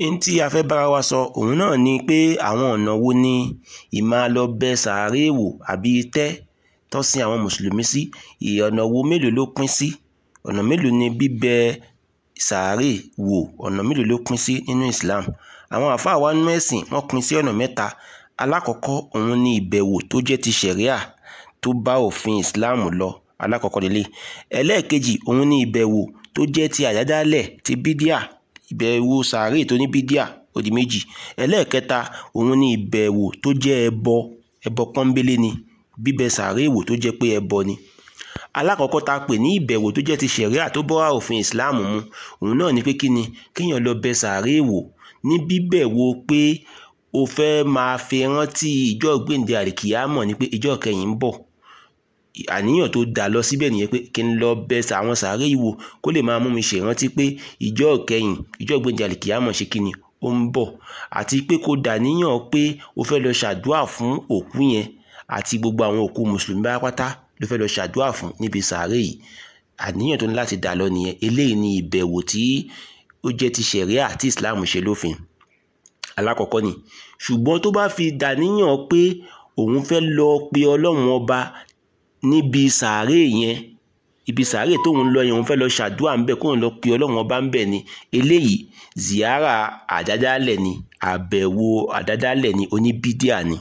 n tí a fẹ́ bára wa sọ òun náà ni pé àwọn ọ̀nà wo ni ìmáa lọ bẹ sàárè wò àbí itẹ́ tó sin àwọn mùsùlùmí sí ọ̀nà wo mélòó ló pín sí ọ̀nà mélòó ni bíbẹ sàárè wò ọ̀nà mélòó ló pín sí nínú Islam àwọn àfáà wa nínú ẹ̀sìn wọ́n pín sí ọ̀nà mẹ́ta alákọ̀ọ́kọ́ òun ni ìbẹ̀wò tó jẹ́ ti ṣẹ̀ríà tó bá òfin Islam lọ alákọ̀ọ́kọ́ lélẹ̀ ẹlẹ́ẹ̀kejì òun ni ìbẹ̀wò tó jẹ́ ti àdádálẹ̀ ti bídíà ìbẹ̀wò sàárè tó ní bídíà ó di méjì ẹlẹ́ẹ̀kẹta òun ni ìbẹ̀wò tó jẹ́ ẹbọ ẹbọ pọ́nbélé ni bíbẹ sàárè wò tó jẹ́ pé ẹbọ ni alákọ̀ọ́kọ́ tá a pè ní ìbẹ̀wò tó jẹ́ ti ṣẹ̀ríà tó bá òfin Islam mu òun náà ni pé kí ni kéèyàn lọ bẹ sàárè wò ní bíbẹ̀wò pé o fẹ́ máa fi rántí ìjọ gbèǹde àlìkìyámọ̀ ni pé ìjọ kẹyìn ń bọ̀ àníyàn tó dà lọ síbẹ̀ nìyẹn pé kí n lọ bẹ àwọn sàárè yìí wò kó lè máa mú mi ṣèrántí pé ìjọ kẹyìn ìjọ gbèǹde àlìkìyámọ̀ ṣe kí ni ó ń bọ̀ àti pé kó dàníyàn pé o fẹ́ lọ ṣàdúà fún òkú yẹn àti gbogbo àwọn òkú mùsùlùmí pátápátá ló fẹ́ lọ ṣàdúà fún níbi sàárè yìí àníyàn tó ní láti dà lọ nìyẹn eléyìí ni ìbẹ̀wò tí ó jẹ́ ti ṣẹ̀ríà tí Islam ṣe lófin alákọ̀ọ́kọ́ ni ṣùgbọ́n tó bá fi dàníyàn pé òun fẹ́ lọ pe ọlọ́run ọba níbi sàárè yẹn ibi sàárè tóun lọ yẹn òun fẹ́ lọ ṣàdúrà ńbẹ kóun lọ pe ọlọ́run ọba ńbẹ ni eléyìí ziyara àdádálẹ̀ ni àbẹ̀wò àdádálẹ̀ ni oníbídíà ni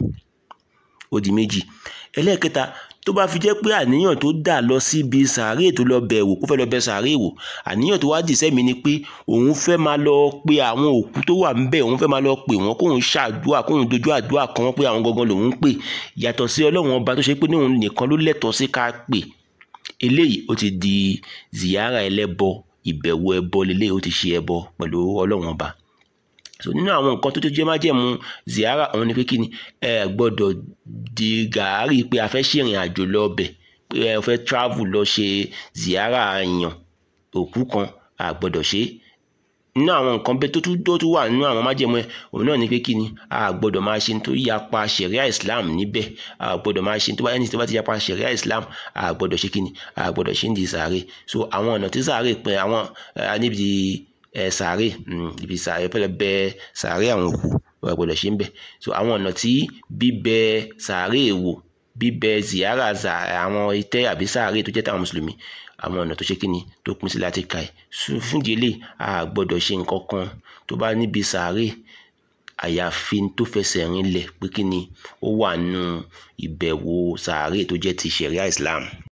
ó di méjì ẹlẹ́ẹ̀kẹta tó bá fi jẹ́ pé àníyàn tó dà lọ síbi sàárè tó lọ bẹ̀ wò kó fẹ́ lọ bẹ̀ sàárè wò àníyàn tó wá dì sẹ́mi ni pé òun fẹ́ máa lọ pe àwọn òkú tó wà ńbẹ̀ òun fẹ́ máa lọ pè wọ́n kóun ṣàdúà kóun dojú àdúà kan wọ́n pé àwọn gangan lòun ń pè yàtọ̀ sí ọlọ́run ọba tó ṣe pé níhun nìkan ló lẹ́tọ̀ọ́ sí ká pè eléyìí ó ti di ziyara ẹlẹ́bọ ìbẹ̀wò ẹbọ lélẹ́yìí ó ti ṣe ẹbọ pẹ̀lú ọlọ́run ọba so nínú àwọn nǹkan tó tó jẹ́ májẹ̀mú ziyara òun ni pé kí ni ẹ gbọ́dọ̀ di gàárì pé a fẹ́ ṣèrìn àjò lọ bẹ̀ pé ẹ fẹ́ travel lọ ṣe ziyara èèyàn òkú kan a gbọ́dọ̀ ṣe nínú àwọn nǹkan bẹ́ẹ̀ tó tún tó tún wà nínú àwọn májẹ̀mú ẹ òun náà ni pé kí ni a gbọ́dọ̀ máa ṣe tó yapa ṣẹ̀ríà Islam níbẹ̀ a gbọ́dọ̀ máa ṣe tó bá ẹni tó bá ti yapa ṣẹ̀ríà Islam a gbọ́dọ̀ ṣe kí ni a gbọ́dọ̀ ṣe ń di sàárè so àwọn ọ̀nà tí sàárè pin àwọn níbi ẹ sàárè ibi sàárè fẹlẹ bẹ sàárè àwọn òkú wọ́n gbọ́dọ̀ ṣe ń bẹ̀ so àwọn ọ̀nà tí bíbẹ sàárè wò bíbẹ ziyara àwọn itẹ́ àbí sàárè tó jẹ́ táwọn mùsùlùmí àwọn ọ̀nà tó ṣe kíni tó pín sí láti ka ẹ̀ fúndì eléyìí a gbọ́dọ̀ ṣe nǹkan kan tó bá níbi sàárè àyàfi tó fẹsẹ̀ rinlẹ̀ pé kíni ó wà nínú ìbẹ̀wò sàárè tó jẹ́ ti ṣẹ̀ríà Islam.